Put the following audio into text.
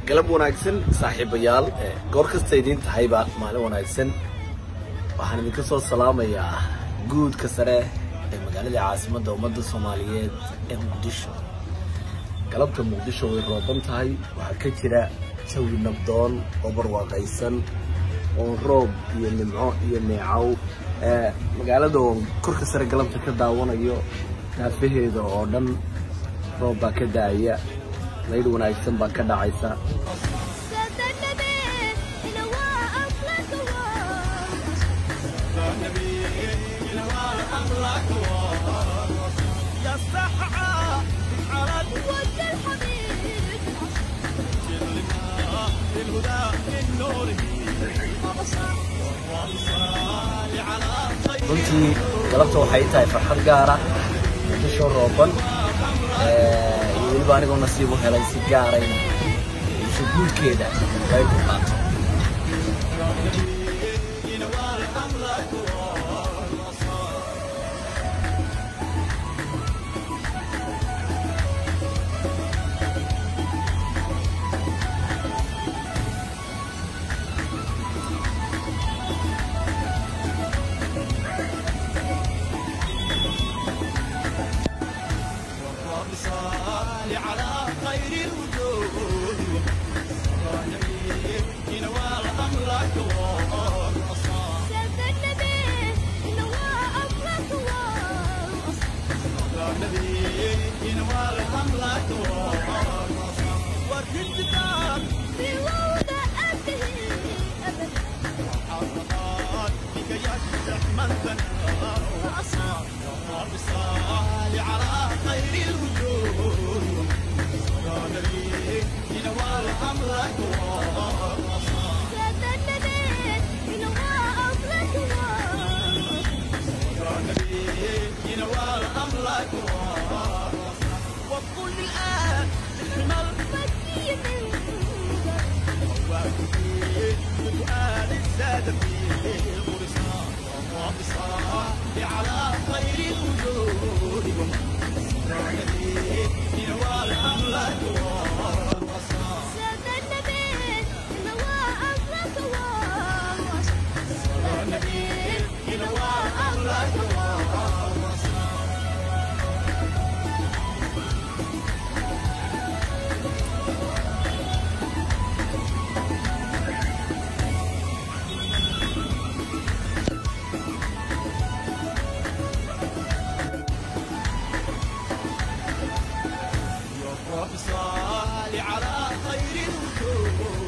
galab wanaagsan saaxiibayaal goor kasta idiin tahayba maalin wanaagsan waxaan idinka soo salaamayaa guudka sare ee magaalada caasimadda ummadda soomaaliyeed ee muqdisho galabta muqdisho way rooban tahay waxaa ka jira jawi nabdoon oo barwaaqaysan oo roob iyo nimco iyo neecow magaalada oon korka sare galabta ka daawanayo daafaheeda oo dhan roob baa ka daaya laydh wanaagsan baa ka dhacaysa runtii galabta waxay tahay farxad gaara muqdisho rooban iyo weliba anigoo nasiib u helay si gaarayna isho guudkeeda ay ku qaato صال على خير الوجود